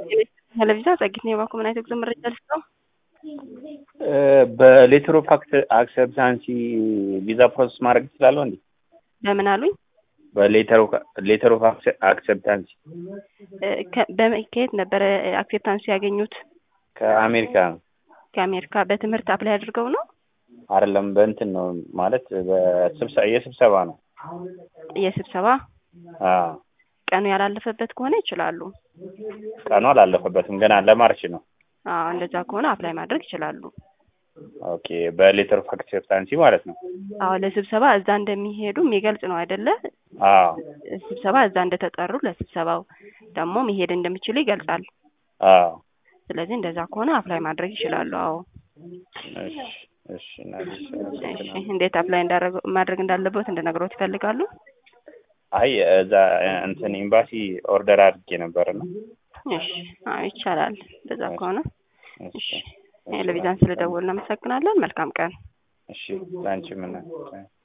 ቴሌቪዥን ጸጊት ነው የባኮ ምን አይነት ጉዞ መረጃ ልስጠው? በሌተር ኦፍ አክሰፕታንሲ ቪዛ ፕሮሰስ ማድረግ ይችላለሁ እንዴ? በምን አሉኝ? በሌተር ኦፍ አክሰፕታንሲ ከየት ነበረ አክሴፕታንስ ያገኙት? ከአሜሪካ ነው። ከአሜሪካ በትምህርት አፕላይ አድርገው ነው? አይደለም በእንትን ነው ማለት የስብሰባ ነው። የስብሰባ አዎ። ቀኑ ያላለፈበት ከሆነ ይችላሉ። ቀኑ አላለፈበትም ገና ለማርች ነው። አዎ እንደዛ ከሆነ አፕላይ ማድረግ ይችላሉ። ኦኬ በሌተር ኦፍ አክሴፕታንሲ ማለት ነው። አዎ ለስብሰባ እዛ እንደሚሄዱ የሚገልጽ ነው አይደለ? አዎ ስብሰባ እዛ እንደተጠሩ ለስብሰባው ደግሞ መሄድ እንደሚችሉ ይገልጻል። አዎ ስለዚህ እንደዛ ከሆነ አፕላይ ማድረግ ይችላሉ። አዎ እሺ እሺ እሺ። እንዴት አፕላይ ማድረግ እንዳለበት እንድነግሮት ይፈልጋሉ? አይ እዛ እንትን ኤምባሲ ኦርደር አድርጌ ነበር ነው። እሺ አዎ ይቻላል። እንደዛ ከሆነ እሺ እሺ። ለቪዛን ስለደወልን እናመሰግናለን። መልካም ቀን። እሺ ላንቺ ምን